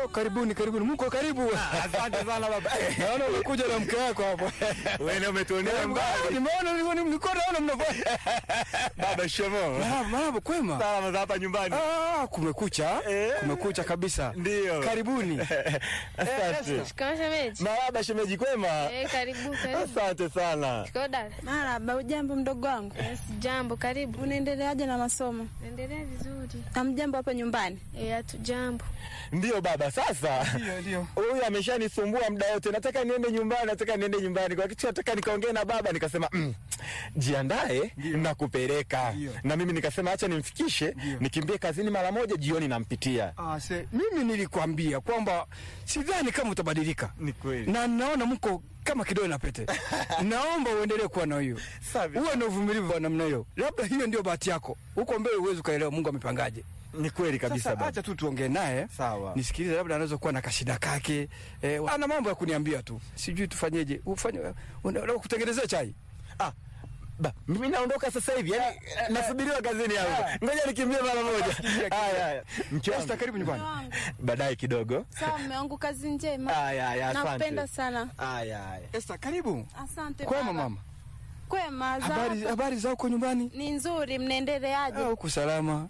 Oh, karibuni karibuni, mko karibu. Asante sana baba. Naona umekuja na mke wako hapo. Wewe umetuonea mbali. Nimeona nilikuwa nilikuwa naona mnafanya. Baba shemo. Marahaba, marahaba, kwema. Salama za hapa nyumbani. Ah, kumekucha. Eh. Kumekucha kabisa. Ndio. Karibuni. Asante. Shikamoo shemeji. Marahaba shemeji kwema. Eh, karibu karibu. Asante sana. Shikamoo dada. Marahaba, ujambo mdogo wangu, Yes, jambo, karibu. unaendeleaje na masomo? Endelea vizuri. Amjambo hapa nyumbani? Eh, hatu jambo. Ndio baba, sasa Ndio, ndio. huyu ameshanisumbua muda wote, nataka niende nyumbani, nataka niende nyumbani. Kwa kitu nataka nikaongee na baba, nikasema mm, jiandae na kupeleka Ndio. na mimi nikasema acha nimfikishe, nikimbie kazini mara moja, jioni nampitia. Ah, se, mimi nilikwambia kwamba sidhani kama utabadilika. Ni kweli. Na naona mko kama kidole na pete. Naomba uendelee kuwa na hiyo. Safi. Uwe na uvumilivu wa namna hiyo. Labda hiyo ndio bahati yako. Huko mbele uwezi ukaelewa Mungu amepangaje. Ni kweli kabisa Sasa baba. acha tu tuongee naye. Sawa. Nisikilize, labda anaweza kuwa na kashida kake. Eh, ana mambo ya kuniambia tu. Sijui tufanyeje. Ufanye unataka kutengenezea chai. Ah, ba, mimi naondoka sasa hivi, yani nasubiriwa kazini hapo. Ngoja nikimbie mara moja. Haya haya. Mke wangu. Esther, karibu nyumbani. Baadaye kidogo. Sawa, mume wangu, kazi njema. Haya haya, asante. Nakupenda sana. Haya haya. Esther, karibu. Asante Kwema baba. mama. Kwema, za Habari hapa? habari za huko nyumbani? Ni nzuri, mnaendeleaje? Ah, huku salama.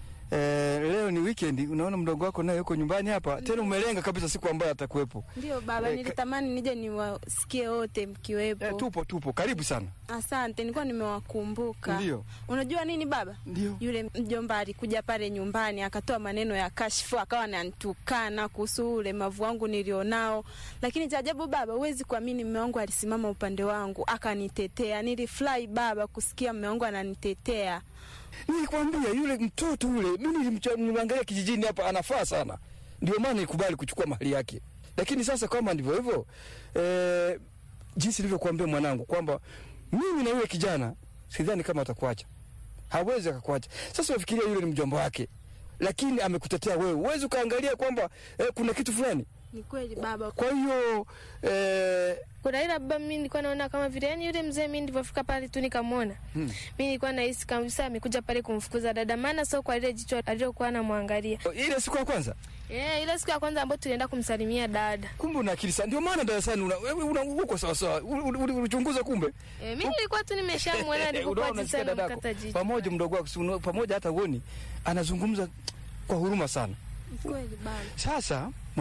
Eh, leo ni weekend, unaona mdogo wako naye yuko nyumbani hapa. Tena umelenga kabisa siku ambayo atakuwepo. Ndio baba, Eh, ka- nilitamani nije niwasikie wote mkiwepo. Eh, tupo tupo, karibu sana. Asante, nilikuwa nimewakumbuka. Ndio. Unajua nini baba? Ndio. Yule mjomba alikuja pale nyumbani akatoa maneno ya kashfu, akawa ananitukana kuhusu ulemavu wangu nilionao, lakini cha ajabu baba, huwezi kuamini, mume wangu alisimama upande wangu akanitetea. Nilifurahi baba kusikia mume wangu ananitetea. Nilikwambia yule mtoto yule, mimi nilimcha- nilimwangalia kijijini hapa anafaa sana. Ndio maana nikubali kuchukua mahali yake. Lakini sasa kama ndivyo hivyo, eh, jinsi nilivyokuambia mwanangu kwamba mimi na yule kijana sidhani kama atakuacha. Hawezi akakuacha. Sasa unafikiria yule ni mjomba wake. Lakini amekutetea wewe. Uwezi ukaangalia kwamba eh, kuna kitu fulani. Ni kweli baba, Kwa hiyo eh, Kuna ila baba, mimi nilikuwa naona kama vile yani yule mzee, mimi nilivyofika pale tu nikamwona, Hmm. mimi nilikuwa nahisi kabisa amekuja pale kumfukuza dada, maana sio kwa ile jicho alilokuwa anamwangalia. ile siku ya kwanza Eh, ile siku ya kwanza ambayo tulienda kumsalimia dada. kumbe una akili sana. Ndio maana darasani una wewe una uko sawa sawa. Ulichunguza kumbe. Eh, mimi nilikuwa tu nimeshamwona Unaona, alipokuwa unasikia jinsi dadako amekata jicho. pamoja mdogo wako si unaona- pamoja hata uoni anazungumza kwa huruma sana. ni kweli baba. Sasa